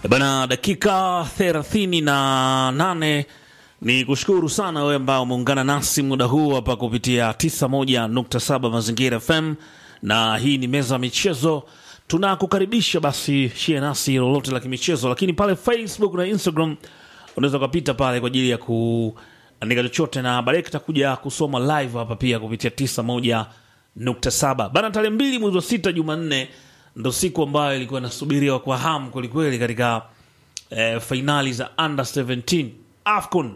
Bana, dakika thelathini na nane ni kushukuru sana wewe ambao umeungana nasi muda huu hapa kupitia 91.7 Mazingira FM, na hii ni meza ya michezo. Tunakukaribisha basi, shie nasi lolote la kimichezo, lakini pale Facebook na Instagram unaweza ukapita pale kwa ajili ya kuandika chochote, na baadaye kitakuja kusoma live hapa pia kupitia 91.7 bana. Tarehe mbili mwezi wa sita, Jumanne, ndo siku ambayo ilikuwa inasubiriwa kwa hamu kwelikweli katika eh, fainali za under 17 AFCON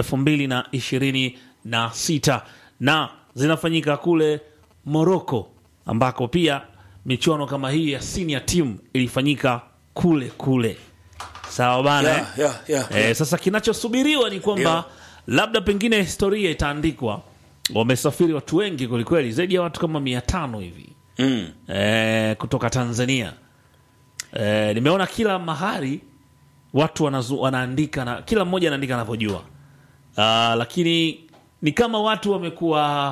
2026 na zinafanyika kule Morocco, ambako pia michuano kama hii ya senior team ilifanyika kule kule. Sawa bana, Yeah, yeah, yeah, eh, sasa kinachosubiriwa ni kwamba Yeah. labda pengine historia itaandikwa. Wamesafiri watu wengi kwelikweli, zaidi ya watu kama mia tano hivi Mm. eh, kutoka Tanzania. Eh, nimeona kila mahali watu wanazu, wanaandika na kila mmoja anaandika anavyojua. Ah, lakini ni kama watu wamekuwa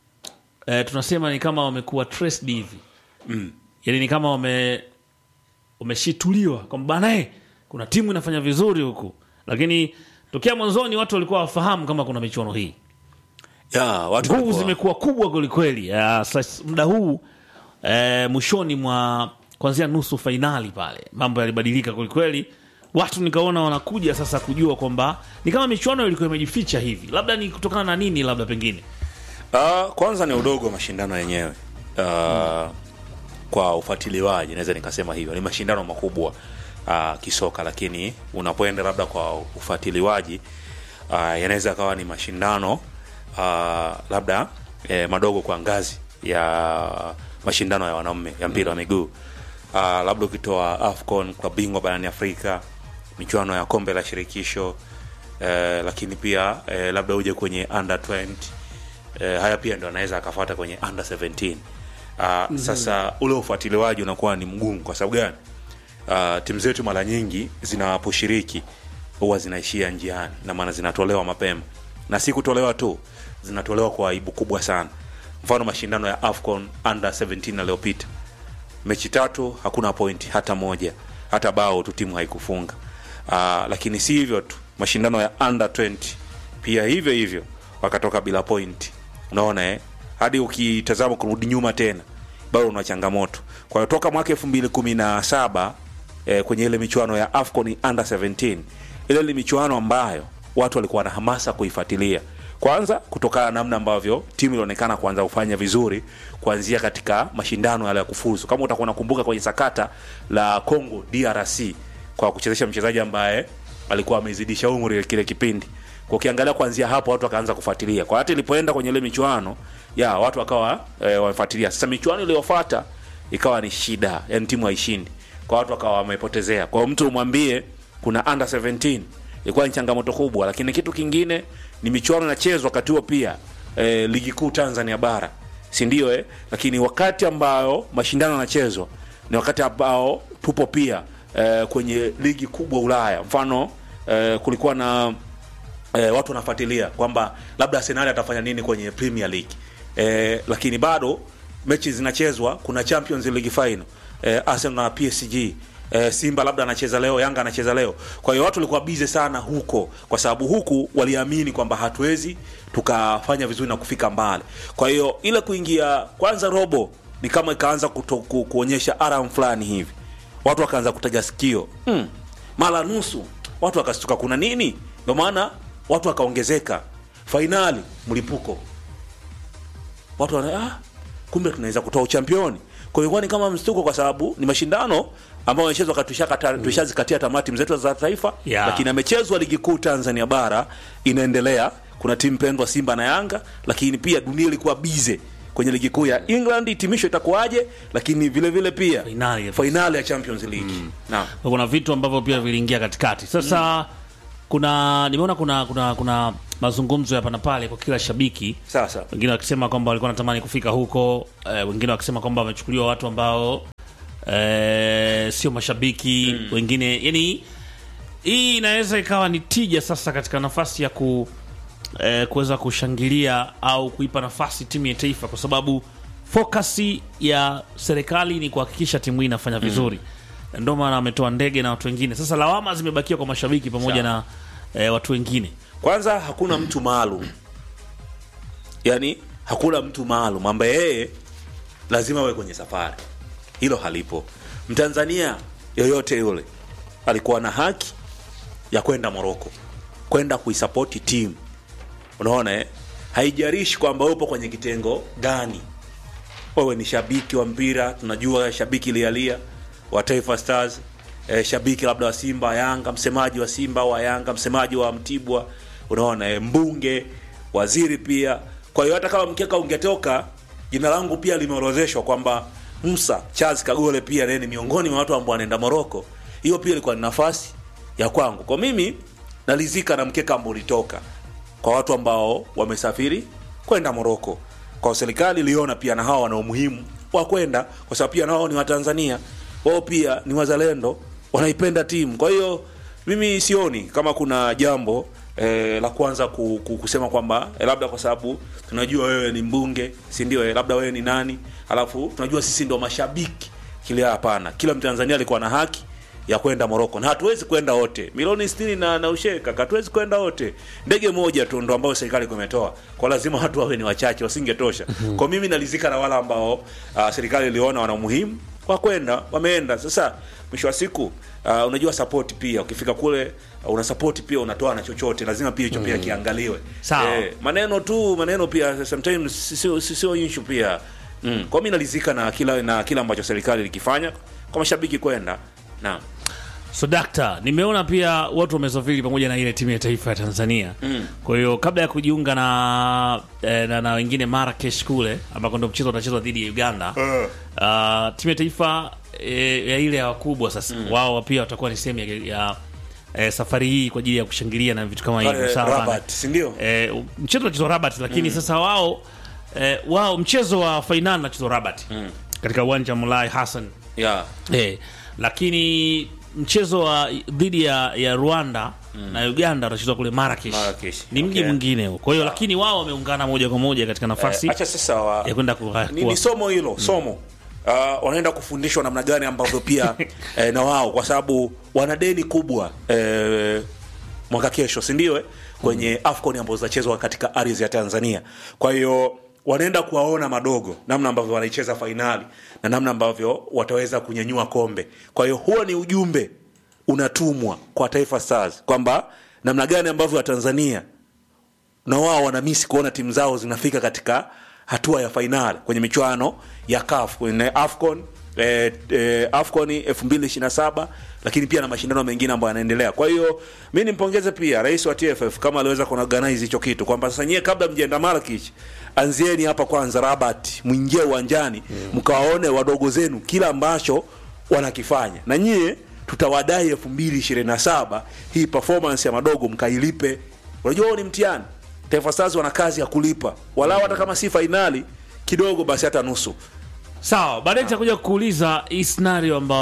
eh, tunasema ni kama wamekuwa traced hivi Mm. yani ni kama wame wameshituliwa kwamba bana eh, kuna timu inafanya vizuri huku, lakini tokea mwanzoni watu walikuwa wafahamu kama kuna michuano hii Yeah, watu nguvu walikuwa- zimekuwa kubwa kwelikweli. Ah, sasa muda huu eh, mwishoni mwa kuanzia nusu fainali pale mambo yalibadilika kwelikweli, watu nikaona wanakuja sasa kujua kwamba ni kama michuano ilikuwa imejificha hivi, labda ni kutokana na nini, labda pengine Ah, kwanza ni udogo wa mashindano yenyewe Ah, kwa ufuatiliwaji naweza nikasema hivyo ni mashindano makubwa ah, kisoka lakini unapoenda labda kwa ufuatiliwaji ah, yanaweza kawa ni mashindano ah, labda eh, madogo kwa ngazi ya mashindano ya wanaume ya mpira wa miguu Ah, labda ukitoa afcon kwa bingwa barani afrika michuano ya kombe la shirikisho eh, lakini pia eh, labda uje kwenye under 20 eh, haya pia ndo anaweza akafuata kwenye under 17 uh, sasa ule ufuatiliwaji unakuwa ni mgumu kwa sababu gani uh, timu zetu mara nyingi zinaposhiriki huwa zinaishia njiani na maana zinatolewa mapema na si kutolewa tu zinatolewa kwa aibu kubwa sana mfano mashindano ya afcon under 17 yaliyopita mechi tatu hakuna point hata moja hata bao tu timu haikufunga uh, lakini si hivyo tu mashindano ya under 20 pia hivyo hivyo wakatoka bila point unaona eh? hadi ukitazama kurudi nyuma tena bado una changamoto kwa hiyo toka mwaka elfu mbili kumi na saba eh, kwenye ile michuano ya afcon under 17 ile ni michuano ambayo watu walikuwa na hamasa kuifuatilia kwanza kutokana na namna ambavyo timu ilionekana kuanza kufanya vizuri kuanzia katika mashindano yale ya kufuzu kama utakuwa unakumbuka kwenye sakata la congo drc kwa kuchezesha mchezaji ambaye alikuwa amezidisha umri kile kipindi kwa ukiangalia kuanzia hapo watu wakaanza kufuatilia kwa hata ilipoenda kwenye ile michuano ya watu wakawa e, wamefuatilia sasa michuano iliyofuata ikawa ni shida yani timu haishindi kwa watu wakawa wamepotezea kwa hiyo mtu umwambie kuna under 17 ilikuwa ni changamoto kubwa lakini kitu kingine ni michuano inachezwa wakati huo pia e, ligi kuu tanzania bara si ndio eh? lakini wakati ambao mashindano yanachezwa ni wakati ambao tupo pia e, kwenye ligi kubwa ulaya mfano e, kulikuwa na e, watu wanafuatilia kwamba labda arsenali atafanya nini kwenye premier league e, lakini bado mechi zinachezwa kuna champions league final e, arsenal na psg e, simba labda anacheza leo yanga anacheza leo kwa hiyo watu walikuwa bize sana huko kwa sababu huku waliamini kwamba hatuwezi tukafanya vizuri na kufika mbali kwa hiyo ile kuingia kwanza robo ni kama ikaanza kuto, ku, kuonyesha aram fulani hivi watu wakaanza kutega sikio hmm. mara nusu watu wakastuka kuna nini ndio maana watu wakaongezeka fainali mlipuko watu wana ah, kumbe tunaweza kutoa uchampioni kwa hiyo ni kama mstuko kwa sababu ni mashindano ambayo yamechezwa wakati tushakata- tushazikatia tamaa timu zetu za taifa Yeah. lakini amechezwa ligi kuu tanzania bara inaendelea kuna timu pendwa simba na yanga lakini pia dunia ilikuwa bize kwenye ligi kuu ya england hitimisho itakuwaje lakini vile vile pia Fainali ya- fainali ya champions league naam kuna vitu ambavyo pia viliingia katikati. Sasa kuna nimeona kuna kuna kuna mazungumzo hapa na pale kwa kila shabiki sasa wengine wakisema kwamba walikuwa wanatamani kufika huko eh, wengine wakisema kwamba wamechukuliwa watu ambao eh, sio mashabiki wengine yani hii inaweza ikawa ni tija sasa katika nafasi ya ku eh, kuweza kushangilia au kuipa nafasi timu ya taifa kwa sababu fokasi ya serikali ni kuhakikisha timu hii inafanya vizuri ndio maana ametoa ndege na watu wengine. Sasa lawama zimebakia kwa mashabiki pamoja na eh, watu wengine. kwanza hakuna mtu maalum yani hakuna mtu maalum ambaye yeye lazima awe kwenye safari hilo halipo mtanzania yoyote yule alikuwa na haki ya kwenda moroko kwenda kuisapoti timu unaona eh? haijarishi kwamba upo kwenye kitengo gani wewe ni shabiki wa mpira tunajua shabiki lialia wa taifa stars eh, shabiki labda wa simba yanga msemaji wa simba wa yanga msemaji wa mtibwa unaona eh, mbunge waziri pia kwa hiyo hata kama mkeka ungetoka jina langu pia limeorozeshwa kwamba musa charles kagole pia naye ni miongoni mwa watu ambao wanaenda moroko hiyo pia ilikuwa ni nafasi ya kwangu kwa mimi nalizika na mkeka ambao ulitoka kwa watu ambao wamesafiri kwenda moroko kwa serikali iliona pia na hawa wana umuhimu wa kwenda kwa sababu pia nao ni watanzania wao pia ni wazalendo wanaipenda timu kwa hiyo mimi sioni kama kuna jambo eh, la kwanza ku, ku, kusema kwamba eh, labda kwa sababu tunajua wewe ni mbunge si ndio eh, labda wewe ni nani alafu tunajua sisi ndio mashabiki kile hapana kila mtanzania alikuwa na haki ya kwenda Moroko na hatuwezi kwenda wote milioni 60 na, na usheka hatuwezi kwenda wote ndege moja tu ndo ambayo serikali kumetoa kwa lazima watu wawe ni wachache wasingetosha kwa mimi nalizika na wale ambao uh, serikali iliona wana umuhimu wa kwenda wameenda sasa mwisho wa siku uh, unajua support pia ukifika kule uh, una support pia unatoa na chochote lazima pia hicho pia kiangaliwe Sawa. eh, maneno tu maneno pia sometimes sio sio issue pia mm. kwa mimi nalizika na kila na kila ambacho serikali likifanya kwa mashabiki kwenda naam So dakta, nimeona pia watu wamesafiri pamoja na ile timu ya taifa ya Tanzania mm. Kwa hiyo kabla ya kujiunga na, eh, na, na wengine Marrakesh kule ambako ndo mchezo utachezwa dhidi ya Uganda uh, timu ya taifa eh, ya ile ya wakubwa sasa mm. wao pia watakuwa ni sehemu ya, ya eh, safari hii kwa ajili ya kushangilia na vitu kama hivyo Pale sawa bana? Rabat, si ndio? eh, mchezo unachezwa Rabat lakini sasa wao eh, wao mchezo wa fainali unachezwa Rabat katika uwanja wa Mulai Hassan yeah. Eh, lakini mchezo wa dhidi ya, ya Rwanda na Uganda utachezwa kule Marrakesh. Marrakesh, Ni mji okay. mwingine huo. Kwa hiyo lakini wao wameungana moja kwa moja katika nafasi Eh, acha sasa wa, ya kwenda ku- ni, kuwa- ni somo hilo somo uh, wanaenda kufundishwa namna gani ambavyo pia eh, na wao kwa sababu wana deni kubwa eh, mwaka kesho si ndio eh? kwenye afcon ambazo zitachezwa katika ardhi ya tanzania kwa hiyo wanaenda kuwaona madogo namna ambavyo wanaicheza fainali na namna ambavyo wataweza kunyanyua kombe kwa hiyo huo ni ujumbe unatumwa kwa taifa stars kwamba namna gani ambavyo watanzania na wao wanamisi kuona timu zao zinafika katika hatua ya fainali kwenye michuano ya CAF kwenye AFCON eh, eh, AFCON 2027 lakini pia na mashindano mengine ambayo yanaendelea. Kwa hiyo mi nimpongeze pia rais wa TFF kama aliweza kuorganize hicho kitu kwamba sasa nyie kabla mjenda Marrakech anzieni hapa kwanza Rabat, mwingie uwanjani mkawaone wadogo zenu kila ambacho wanakifanya na nyie tutawadai 2027 hii performance ya madogo mkailipe. Unajua huo ni mtihani. Taifa Stars wana kazi ya kulipa walau hata kama si fainali kidogo, basi hata nusu. Sawa, baadaye nitakuja kuuliza hii scenario ambayo